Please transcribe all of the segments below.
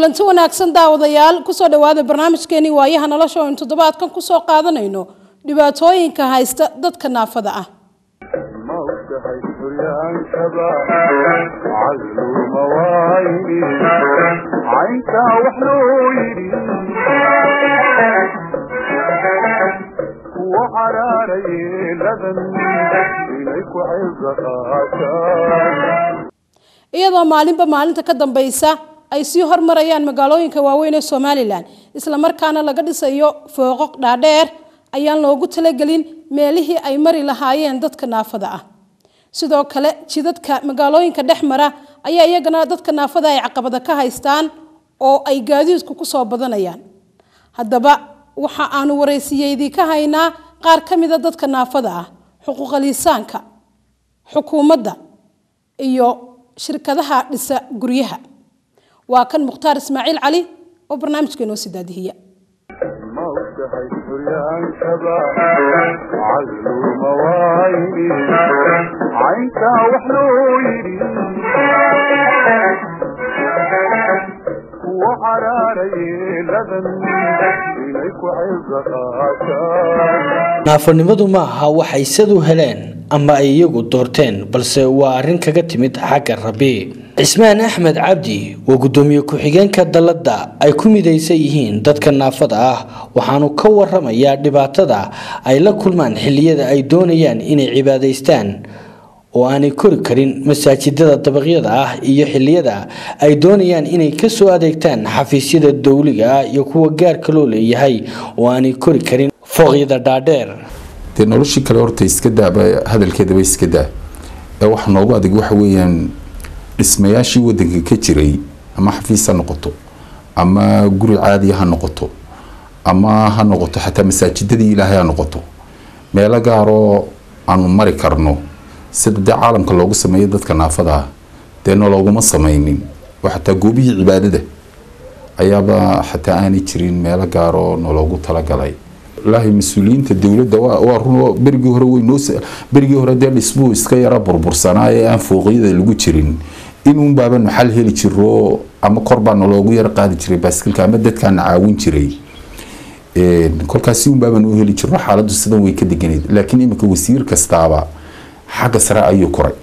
kulanti wanaagsan daawadayaal kusoo dhawaada barnaamijkeenii waayaha nolosha oo in toddobaadkan kusoo qaadanayno dhibaatooyinka haysta dadka naafada ah ma ogtahay suryaankaba calluuma waayni caynkaa wax loo yidhi kuwa caraarayee ladan inay ku caysa qaataan iyadoo maalinba maalinta ka dambaysa ay sii hormarayaan magaalooyinka waaweyn ee somalilan islamarkaana laga dhisayo fooqoq dhaadheer ayaan loogu talagelin meelihii ay mari lahaayeen dadka naafada ah sidoo kale jidadka magaalooyinka dhex mara ayaa iyagana dadka naafada ay caqabada ka haystaan oo ay gaadiidku kusoo badanayaan haddaba waxa aanu waraysiyeydii ka haynaa qaar ka mida dadka naafada ah xuquuqaliisaanka xukuumadda iyo shirkadaha dhisa guryaha waa kan mukhtaar ismaaciil cali oo barnaamijka inoo sidaadihiya ma ogtahay suryaankaba calluuma waayni caynkaa wax loo yidhi kuwa caraarayee ladan inay ku caysa qaataan naafanimadu ma aha waxay sadu heleen ama ay iyagu doorteen balse waa arrin kaga timid xagga rabi cismaan axmed cabdi waa guddoomiye ku-xigeenka dalladda ay ku midaysan yihiin dadka naafada ah waxaanu ka waramayaa dhibaatada ay la kulmaan xilliyada ay doonayaan inay cibaadaystaan oo aanay kori karin masaajidada dabaqyada ah iyo xilliyada ay doonayaan inay kasoo adeegtaan xafiisyada dowliga ah iyo kuwa gaarka loo leeyahay oo aanay kori karin fooqyada dhaadheer dee noloshii kale horta iska daaba hadalkeedaba iska daa ee waxa noogu adag waxa weeyaan dhismayaashii wadanka ka jiray ama xafiis ha noqoto ama guri caadiya ha noqoto ama ha noqoto xataa masaajidadii ilaahay ha noqoto meelo gaaroo aanu mari karno sida dee caalamka loogu sameeyo dadka naafada ah dee nolooguma sameynin oo xataa goobihii cibaadada ayaaba xataa aanay jirin meelo gaaroo noloogu talagalay wallaahi mas-uuliyiinta dowladda waa waa run berigii hore way noo berigii hore dee dhismuhu iska yara burbursanaa ee aan fooqyada lagu jirin inuun baabanu xal heli jiro ama kor baa naloogu yara qaadi jiray baaskilka ama dadkaana caawin jiray kolkaasi un baabanu u heli jirno xaaladdu sidan way ka deganayd laakiin iminka wasiir kastaaba xagga sare ayuu koray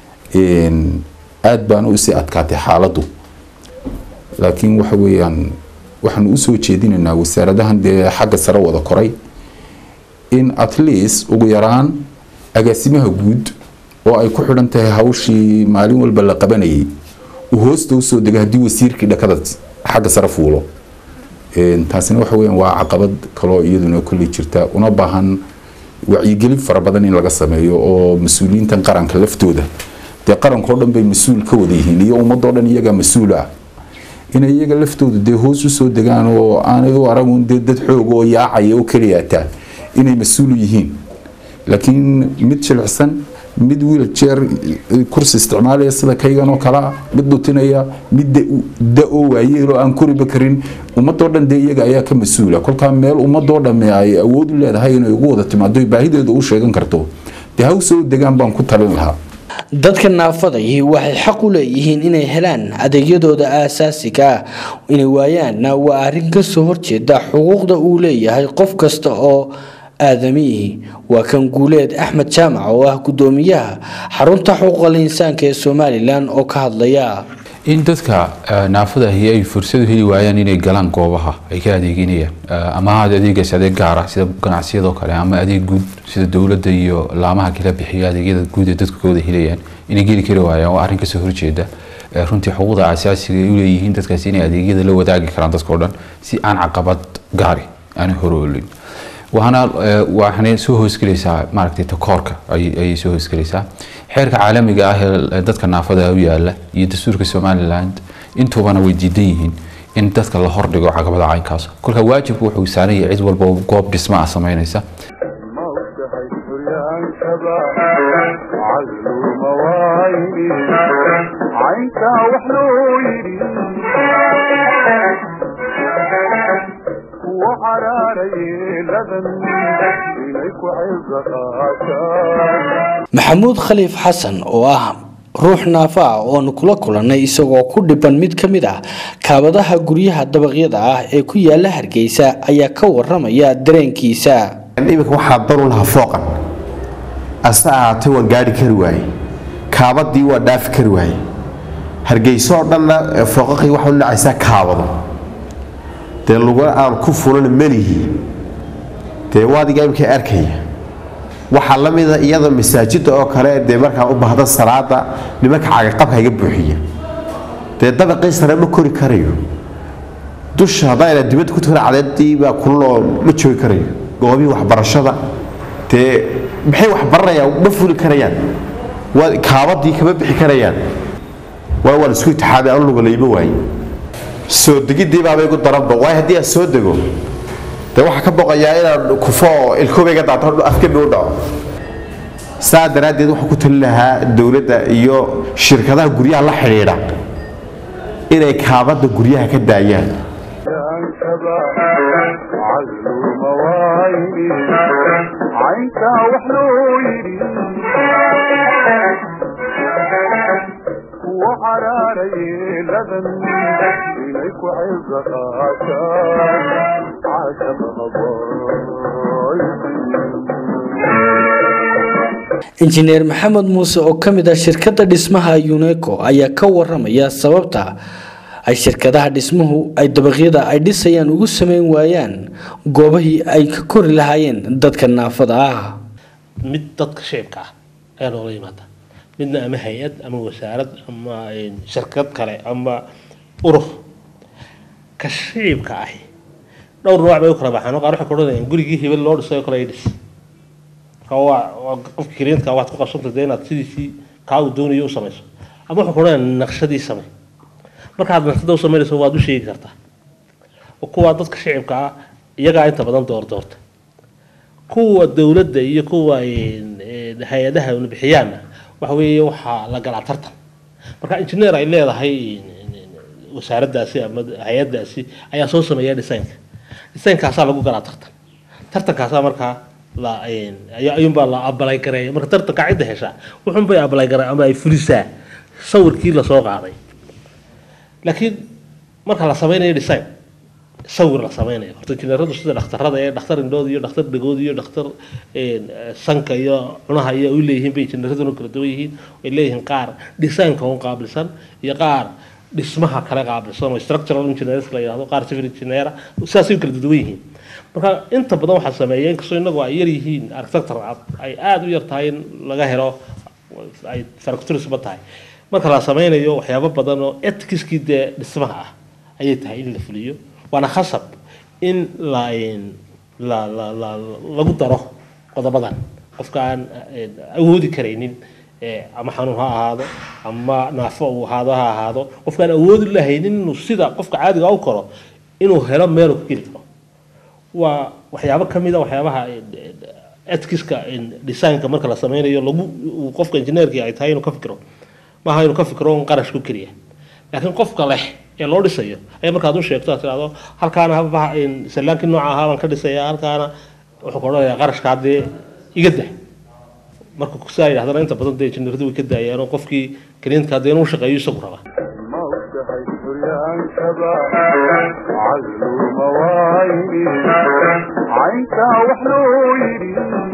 aada baana usii adkaatay xaaladdu laakiin waxa weeyaan waxaanu usoo jeedinaynaa wasaaradahan dee xagga sare wada koray in at least ugu yaraan agaasimaha guud oo ay ku xidhan tahay hawshii maalin walba la qabanayay uu hoosta usoo dega haddii wasiirkii dhakada xagga sare fuulo taasina waxa weyaan waa caqabad kaloo iyaduna kolley jirta una baahan wacyigelin fara badan in laga sameeyo oo mas-uuliyiintan qaranka laftooda dee qarankao dhan bay mas-uul ka wada yihiin iyo ummadoo dhan iyagaa mas-uul ah inay iyaga laftooda dee hoos usoo degaan oo aanay u aragun dee dad xoog oo yaacaya oo keliyaataa inay mas-uul yihiin laakiin mid jilicsan mid wiiljeer kursi isticmaalaya sida kaygan oo kale ah mid dhutinaya mid da-oo waayeeloo aan koriba karin ummadoo dhan dee iyaga ayaa ka mas-uula kolkaa meel ummadoo dhamme ay awood u leedahay inay ugu wada timaado baahideeda u sheegan karto dee ha usoo degaan baan ku talin lahaa dadka naafadahi waxay xaq u leeyihiin inay helaan adeegyadooda aasaasiga ah inay waayaanna waa arrin kasoo horjeeda xuquuqda uu leeyahay qof kasta oo aadamihi waa kan guuleed axmed jaamac oo ah guddoomiyaha xarunta xuquuqal insaanka ee somalilan oo ka hadlaya in dadka naafadahi ay fursad u heli waayaan inay galaan goobaha ay ka adeeginayaan ama ahaad adeegaas adeeg gaara sida ganacsiyadoo kale ama adeeg guud sida dowladda iyo laamaha kala bixiyo adeegyada guud ee dadku ka wada helayaan inay geli kari waayaan waa arrin kasoo horjeeda runtii xuquuqda asaasiga ay u leeyihiin dadkaasi inay adeegyada la wadaagi karaan dadkao dhan si aan caqabad gaari aan horoolin waxaana waxaanay soo hoosgelaysaa maaragtay takoorka ayay soo hoosgelaysaa xeerka caalamiga ah ee dadka naafada u yaala iyo dastuurka somaliland intubana way diidan yihiin in dadka la hordhigo caqabada caynkaas kolka waajibku wuxuu saaran yahay cid walba goob dhisma ah samaynaysa ma ogtahay suryaankaba calluuma waayni caynkaa wax loo yidhi kuwa caraarayee ladan inay ku caysa qaataan maxamuud khaliif xasan oo ah ruux naafo ah oonu kula kulannay isagoo ku dhiban mid ka mid ah kaabadaha guryaha dabaqyada ah ee ku yaala hargeysa ayaa ka waramaya dareenkiisa iminka waxaa daru lahaa fooqan ase ahaatay waan gaari kari waaye kaabadii waa dhaafi kari waaye hargeyso oo dhanna fooqaqii waxaa u dhacaysaa kaabado dee luguna aan ku fulana melihi dee waadiga imika arkaya waxaa la mida iyada masaajida oo kale dee markaan u baahda salaada nimanka cagaqabka iga buuxiya dee dabaqii sare ma kori karayo dusha haddayna dibadda ku tukana cadeedii baa kululoo ma joogi karayo goobihii waxbarashada dee maxay wax baranayaan ma fuli karayaan waa kaabadii kama bixi karayaan waa waan isku itixaamay aan luga layma waaye soo degidii baaba igu daranba waayo haddii aan soo dego dee waxaa ka boqayaa inaan kufo oo ilkoobayga daato afkami u dhaco saa daraaddeed waxaan ku tali lahaa dowladda iyo shirkadaha guryaha la xidhiidha inay kaabadda guryaha ka daayaan yankaba calluuma waayni cayntaa wax loo yidhi kuwa caraarayeeladan inay ku caysa qaataan caashaba haboy injineer maxamed muuse oo ka mid ah shirkadda dhismaha uneco ayaa ka waramaya sababta ay shirkadaha dhismuhu ay dabaqyada ay dhisayaan ugu sameyn waayaan goobahii ay ka kori lahaayeen dadka naafada ah mid dadka shicibka ah ayaa loola yimaada midna ama hay-ad ama wasaarad ama shirkad kale ama urur ka shicibka ahi dhowr nooc bay u kala baxaan qaar waxay ku odhanayaan gurigii hebel loo dhisay oo kale ay dhis marka waa waa qofka klientka waad ku qabsanta dee inaad sidiisii kaa uu doonayo u samayso ama wuxuu ku odhanayaa naqshadii samay markaad naqshada u samaynayso waad u sheegi kartaa oo kuwa dadka shicibka ah iyagaa inta badan door doorta kuwa dowladda iyo kuwa hay-adaha bixiyaanna waxa weeye waxaa la galaa tartan marka engineer ay leedahay wasaaraddaasi ama hay-addaasi ayaa soo sameeya designka designkaasaa lagu galaa tartan tartankaasaa markaa la ayuunbaa la abalay gareeya marka tartanka cidda heshaa wuxuunbay abalay garee ama ay fulisaa sawirkii lasoo qaaday laakiin marka la sameynayo design sawir la sameynayo horta injineeradu sida dhakhtarada ee dhakhtar indhood iyo dhakhtar dhagood iyo dhakhtar sanka iyo cunaha iyo u leeyihiin bay injineeraduna kala duwan yihiin way leeyihiin qaar designka un qaabilsan iyo qaar dhismaha kale qaabilsan oo structural engineers la yidhahdo qaar civil engineer sidaasay kala duwan yihiin marka inta badan waxaa sameeya inkastoo inagu ay yar yihiin architecture ay aada u yar tahay in laga helo ay factorisba tahay marka la sameynayo waxyaabo badan oo etkiskii dee dhismaha ah ayay tahay in la fuliyo waana khasab in la la la la lagu daro qodobadan qofka aan awoodi karaynin ama xanuun ha ahaado ama naafo uu ahaado ha ahaado qofkaan awoodi lahaynin inuu sida qofka caadiga u koro inuu helo meelu ka geli karo waa waxyaabo ka mid a waxyaabaha etkiska designka marka la sameynayo lagu qofka injineerkii ay tahay inuu ka fikiro maaha inuu ka fikiro un qarash ku keliya laakiin qofka leh ee loo dhisayo ayaa markaad u sheegto aad tirahdo halkaana haba salaankii nooca ahaa baan ka dhisaya halkaana wuxuu ka odhanayaa qarashkaa dee iga dah marka sidaa yidhahdana inta badan dee injineeradu way ka daayaan oo qofkii klientka dee inuu shaqeeyo isagu raba ma ogtahay suryaankaba calluuma waayni cayntaa wax loo yidhi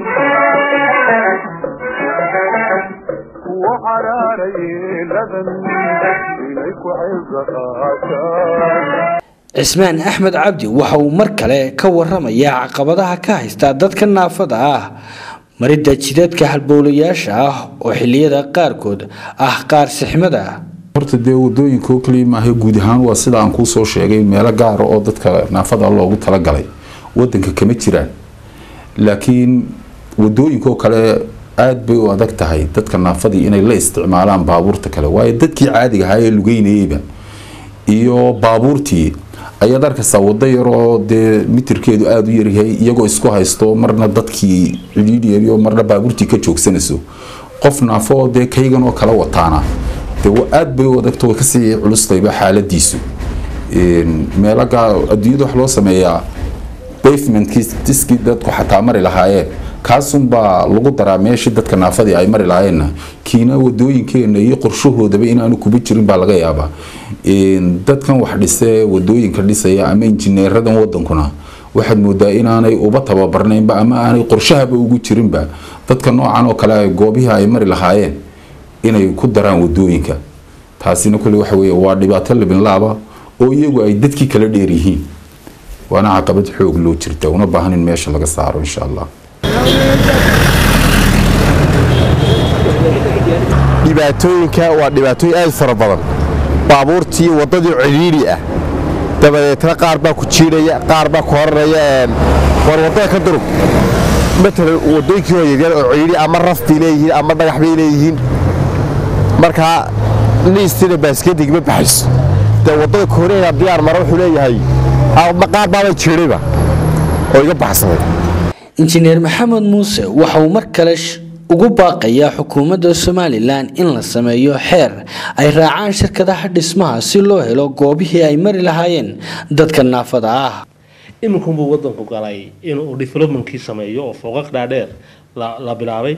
kuwa caraarayeeladan inay ku caysa qaataan cismaan axmed cabdi waxa uu mar kale ka waramayaa caqabadaha ka haysta dadka naafada ah maridda jidadka halbowlayaasha ah oo xilliyada qaarkood ah qaar sixmada horta dee wadooyinka oo kaliya maaha guud ahaan waa sida aan kuu soo sheegay meelo gaara oo dadka naafada loogu talagalay wadanka kama jiraan laakiin wadooyinka oo kale aada bay u adag tahay dadka naafadii inay la isticmaalaan baabuurta kale waayo dadkii caadiga ahaa ee lugeynayeyba iyo baabuurtii ayaad arkaysaa wado yaroo dee mitirkeedu aada u yaryahay iyagoo isku haysto marna dadkii cidhiidhyariyo marna baabuurtii ka joogsanayso qof naafo dee kaygan oo kala wataana dee aada bay u adagto way kasii culustayba xaaladiisu meelaga adduunyada wax loo sameeyaa bavementkii diskii dadku xataa mari lahaayeen kaasunbaa lagu daraa meeshii dadka naafadii ay mari lahaayeenna kiina wadooyinkeena iyo qorshahoodaba inaanu kuba jirin baa laga yaabaa Een, dadkan wax dhise wadooyinka dhisaya ama injineeradan wadankuna waxaad moodaa inaanay uba tababarnaynba ama aanay qorshahaba ugu jirinba dadka noocan oo kale ay goobihii ay mari lahaayeen inay ku daraan wadooyinka taasina kule waxa weeye waa dhibaato labinlaaba oo iyagu ay dadkii kala dheer yihiin waana caqabad xoog loo jirta una baahan in meesha laga saaro insha allah dhibaatooyinka waa dhibaatooyin aad u fara badan baabuurtii waddadii cidhiidhi ah dabadeetna qaar baa ku jiidhaya qaar baa ku horanaya een, war waddada ka durug matalan waddooyinkii oo yaryar oo cidhiidhi ama raf bay leeyihiin ama dhagax bay leeyihiin markaa liistina baaskedig ma baxayso dee waddada koreya diyaar mara wuxuu leeyahay ama qaar baaba jiidhayba oo iga baxsaday injineer maxamed muuse waxa uu mar kale sh- ugu baaqayaa xukuumadda somalilan in la sameeyo xeer ay raacaan shirkadaha dhismaha si loo helo goobihii ay mari lahaayeen dadka naafada ah iminkunbuu wadanku galay inuu developmentkii sameeyo oo fooqaq dhaadheer la, la bilaabay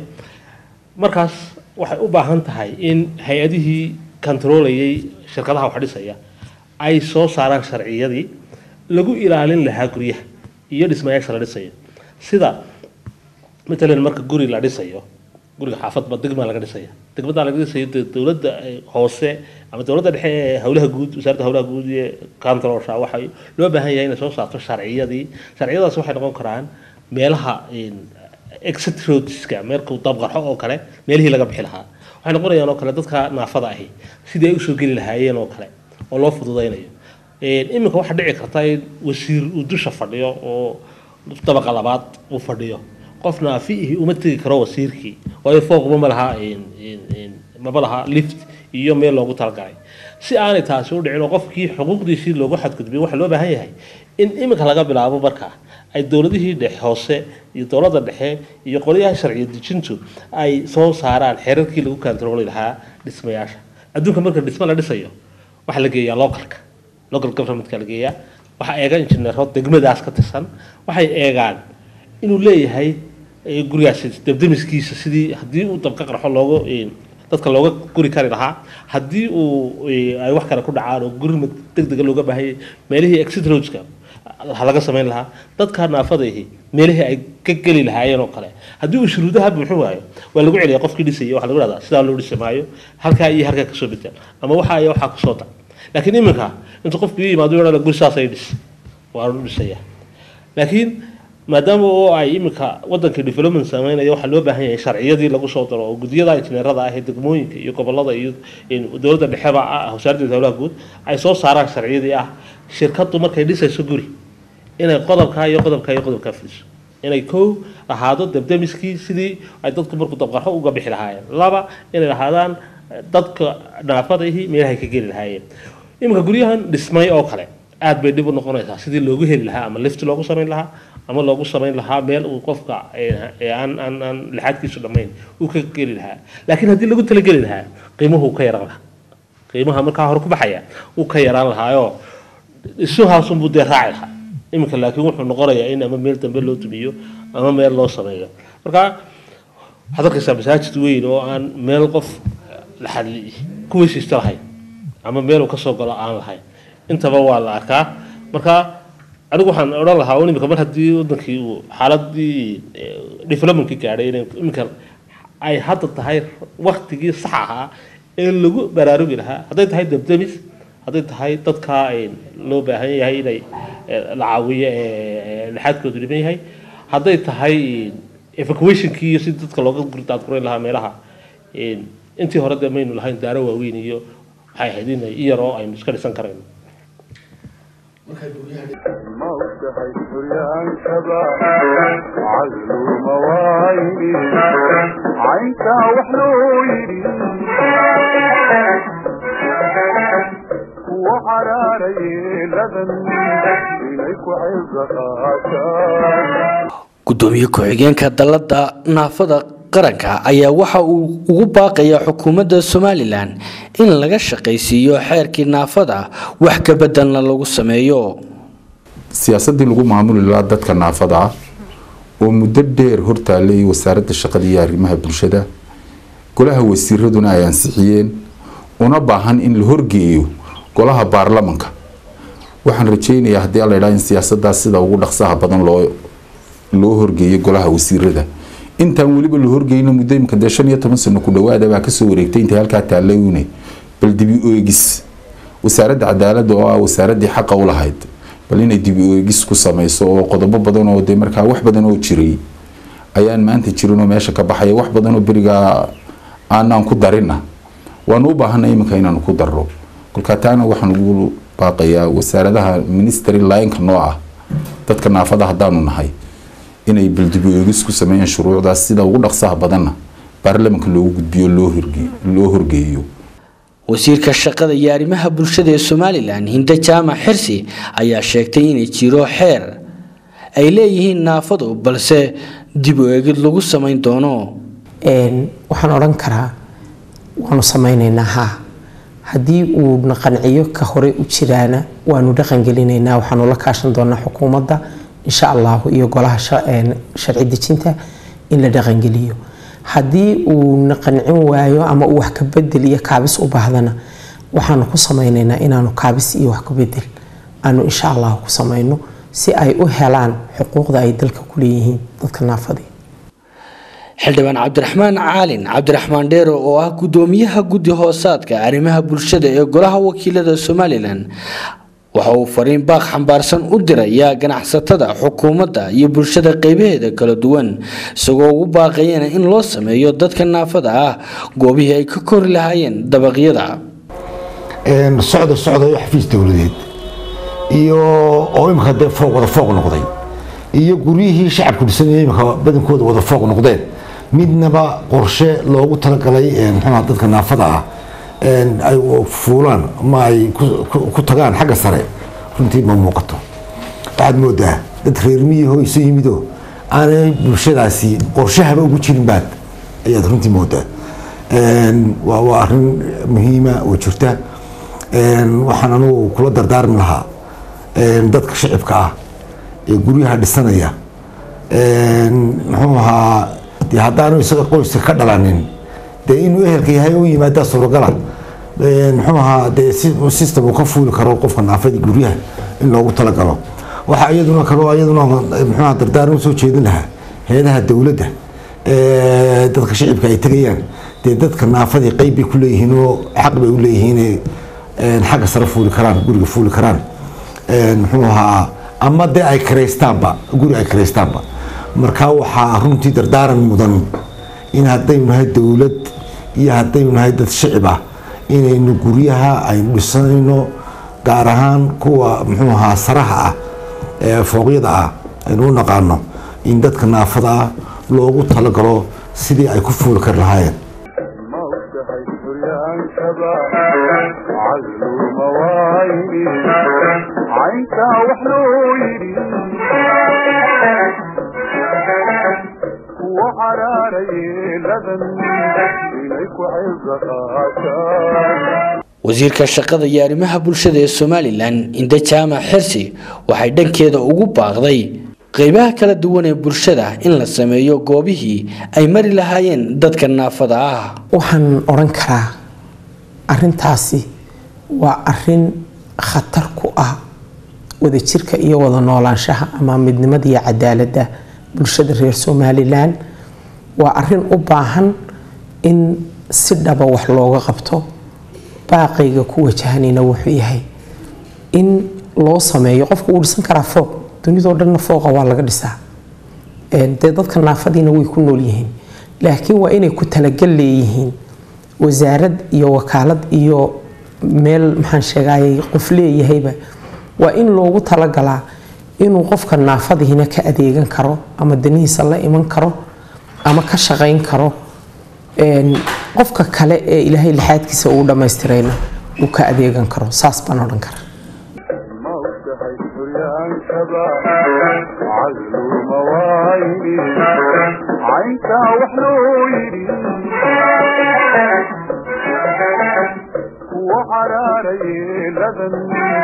markaas waxay u baahan tahay in hay-adihii kantarolayay shirkadaha wax dhisaya ay soo saaraan sharciyadii lagu ilaalin lahaa guryaha iyo dhismayaasha la dhisayo sida matalan marka guri la dhisayo guriga xaafadba degmaa laga dhisaya degmadaa laga dhisayo dee dowladda eh, hoose ama dowladda dhexe ee howlaha guud wasaaradda howlaha guud iyo kantaroolsha waxay loo baahan yahay inay soo saarto sharciyadii sharciyadaas waxay noqon karaan meelaha een, exit roadska meelkuu dabqarxo oo kale meelihii laga bixi lahaa waxay noqonayaan oo kale dadka naafada ahi sidii ay usoo geli lahaayeen oo kale oo loo fududaynayo Een, iminka waxaa dhici karta in wasiir uu dusha fadhiyo oo dabaqa labaad uu fadhiyo qof naafiihi uma tegi karo wasiirkii waayo fooqba ma laha een, een, een, maba laha lift iyo meel loogu talagalay si aanay taasi u dhicin oo qofkii xuquuqdiisii loogu xadgudbiyo waxaa loo baahan yahay in iminka laga bilaabo markaa ay dowladihii dhexe hoose iyo dowladda dhexe iyo qolyaha sharciyo dejintu ay soo saaraan xeerarkii lagu kantarooli lahaa dhismayaasha adduunka marka dhismo la dhisayo waxaa la geeyaa localka local governmentka la geeyaa waxaa eega injineero degmadaas ka tirsan waxay eegaan inuu leeyahay eh, gurigaasi dabdamiskiisa sidii haddii uu dabka qarxo looga eh, dadka looga guri kari lahaa haddii uu eh, ay wax kale ku dhacaan oo gurima degdega looga baahanyay meelihii exit roadska ha laga samayn lahaa dadka naafadaihi meelihii ay ka geli lahaayeen oo kale haddii uu shuruudaha buuxin waayo waa lagu celiya qofkii dhisayay waxaa lagu dhahdaa sidaa loo dhisi maayo halkaa iyo halkaa kasoo bedel ama waxaa iyo waxaa kusoo dar laakiin iminka intuu qofku ii yimaado yodhana guri saasay dhis waanu dhisaya laakiin maadaama oo ay iminka wadankii development sameynaya waxaa loo baahan yahay sharciyadii lagu soo daro oo guddiyada injineerada ah ee degmooyinka iyo gobolada iyo in dowladda dhexeba ah wasaaradda howlaha guud ay soo saaraan sharciyadii ah shirkadu markay dhisayso guri inay qodobkaa iyo qodobkaa iyo qodobkaa fuliso inay kow lahaado dabdamiskii sidii ay dadku markuu dabqarxo uga bixi lahaayeen laba inay lahaadaan dadka naafadaihi meelahay ka geli lahaayeen iminka guryahan dhismay oo kale aad bay dhib u noqonaysaa sidii loogu heli lahaa ama lift loogu samayn lahaa ama loogu samayn lahaa meel uu qofka ee- ee aan aan aan lixaadkiisu dhammayn uu ka geli lahaa laakiin haddii lagu talageli lahaa qiimuhu ka yaran lahaa qiimaha markaa hore ku baxaya uu ka yaraan lahaayoo isuhaasunbuu dee raaci lahaa iminka laakiin wuxuu noqonayaa in ama meel dambe loo dumiyo ama meel loo sameeyo marka waxaad arkaysaa masaajid weyn oo aan meel qof laxadli ku weysiista lahayn ama meel uu kasoo galo aan lahayn intaba waa la arkaa marka anigu waxaan odhan lahaa un imika mar haddii wadankii uu xaaladii eh, developmentkii gaadhay inay iminka ay hadda tahay waktigii sax ahaa ee lagu baraarugi lahaa hadday tahay dabdamis hadday tahay dadka ay loo baahan yahay inay eh, la caawiyo ee laxaadkoodu dhiban yahay hadday tahay evacuationkii iyo sidii dadka looga gurdaadgureyn lahaa meelaha eh, intii hore dee maynu lahayn daaro waaweyn iyo waxay ahayd in iyar oo aynu iska dhisan karayno ma ogtahay suryaankaba calluuma waayni caynkaa wax loo yidhi kuwa caraarayeeladan inay ku cibra qaataan gudoomiye ku-xigeenka dalada naafada qaranka ayaa waxa uu ugu baaqayaa xukuumadda somalilan in laga shaqaysiiyo xeerkii naafada wax ka bedelna lagu sameeyo siyaasadii lagu maamuli lahaa dadka naafada ah oo muddo dheer hortaalay wasaaradda shaqada iyo arrimaha bulshada golaha wasiiraduna ay ansixiyeen una baahan in la horgeeyo golaha baarlamanka waxaan rajeynayaa haddii alla idhaa in siyaasadaas sida ugu dhaqsaha badan loo loo horgeeyo golaha wasiirada intaan weliba la horgeyno muddo imika dee shan iyo toban sano ku dhawaada baa kasoo wareegtay intay halkaa taallayune bal dibi oegis wasaaradda cadaaladda oo ah wasaaradii xaqa u lahayd bal inay dibi oegis ku samayso oo qodobo badan oo dee markaa wax badan oo jiray ayaan maanta jirinoo meesha ka baxaya wax badan oo berigaa aanaan ku darina waanu u baahanay iminka inaanu ku darro kolkaa taana waxaan ugu baaqayaa wasaaradaha ministry lineka noo ah dadka naafada haddaanu nahay inay baldibi oegis ku sameeyaan shuruucdaas sida ugu dhaqsaha badanna baarlamanka loogu gudbiyo loo horgeeyo wasiirka shaqada iyo arrimaha bulshada ee somalilan hinde jaamac xirsi ayaa sheegtay inay jiro xeer ay leeyihiin naafadu balse dib u eegid lagu samayn doono waxaan odhan karaa waanu samaynaynaa haa haddii uuna qanciyo ka hore u jiraana waanu dhaqangelinaynaa waxaanu la kaashan doonaa xukuumadda insha allahu iyo golaha sharci dejinta in la dhaqangeliyo haddii uuna qancin waayo ama uu wax ka bedel iyo kaabis u baahdana waxaanu ku samaynaynaa inaanu kaabis iyo wax ka bedel aanu insha allahu ku samayno si ay u helaan xuquuqda ay dalka ku leeyihiin dadka naafadii xildhibaan cabdiraxmaan caalin cabdiraxmaan dheero oo ah gudoomiyaha guddi hoosaadka arrimaha bulshada ee golaha wakiilada somalilan waxa uu fariin baaq xambaarsan u dirayaa ganacsatada xukuumadda iyo bulshada qeybaheeda kala duwan isagoo ugu baaqayana in loo sameeyo dadka naafada ah goobihii ay ka kori lahaayeen dabaqyada socda socdayo xafiis dowladeed iyo oo imika dee fooq wada fooq noqday iyo guryihii shacabku dhisanaya imika badankooda wada fooq noqdeen midnaba qorshe loogu talagalay mxuuha dadka naafada ah ay fuulaan ama ay ku tagaan xagga sare runtii ma muuqato waxaad moodaa dad reermiyahoo isu yimidoo aanay bulshadaasi qorshahaba ugu jirin baad ayaad runtii moodaa waa arin muhiima oo jirta waxaan anugu kula dardaarmi lahaa dadka shacibka ah ee guryaha dhisanaya muxuu ahaa dee haddaanu isaga qoyska ka dhalanin dee inuu ehelka yahay u yimaadaa suuragala muxuu ahaa dee system uu ka fuuli karo qofka naafadii guryaha in loogu talagalo waxaa iyaduna kaloo iyaduna muxuuha dardaaran usoo jeedin lahaa heedaha dowladda dadka shacibka ay tegayaan dee dadka naafadii qeyb bay ku leeyihiin oo xaq bay u leeyihiin xagga sare fuuli karaan guriga fuuli karaan muxuu ahaa ama dee ay karaystaanba guri ay karaystaanba markaa waxaa runtii dardaaran mudan in haddaynu nahay dowlad iyo haddaynu nahay dad shicib ah inaynu guryaha aynu dhisanayno gaar ahaan kuwa muxuu ahaa saraha ah ee fooqyada ah aynu u naqaano in dadka naafada ah loogu talagalo sidii ay ku fuuli kari lahaayeen موتهي سريان شبا علوم وايني عينك وحلويني وحراري لبن إليك عزقاتان wasiirka shaqada iyo arrimaha bulshada ee somalilan inde jaamac xirsi waxay dhankeeda ugu baaqday qeybaha kala duwan ee bulshada in la sameeyo goobihii ay mari lahaayeen dadka naafada ah waxaan odhan karaa arintaasi waa arin khatar ku ah wadajirka iyo wada noolaanshaha ama midnimada iyo cadaaladda bulshada reer somalilan waa arin u baahan in si dhaba wax looga qabto baaqayga ku wajahanayna wuxuu yahay in loo sameeyo qofka wuu dhisan karaa fooq dunidoo dhanna fooqa waa laga dhisaa dee dadka naafadiina way ku nool yihiin laakiin waa inay ku talagal leeyihiin wasaarad iyo wakaalad iyo meel maxaan sheegayay qof leeyahayba waa in loogu talagalaa inuu qofka naafadihiina ka adeegan karo ama danihiisa la iman karo ama ka shaqayn karo qofka kale ee ilaahay lixaadkiisa uu dhammaystirayna uu ka adeegan karo saas baan odhan karaa موتهي سريان شبا علوم وايني عينك وحلويني وحراري لبن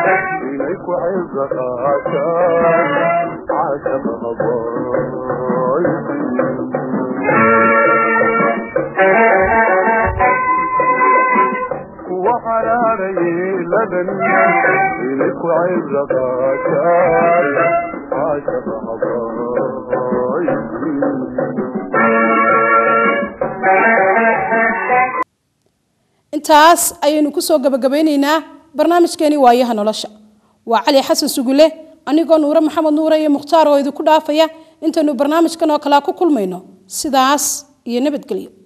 إليك عزقاتان عشم غبار وكان عاشق حبايبي intaas ayaynu kusoo gabagabeyneynaa barnaamijkeeni waayaha nolosha waa cali xasan sugule anigoo nuure maxamed nuure iyo mukhtaar oo idinku dhaafaya intaynu barnaamijkan oo kalea ku kulmayno sidaas iyo nabadgelyo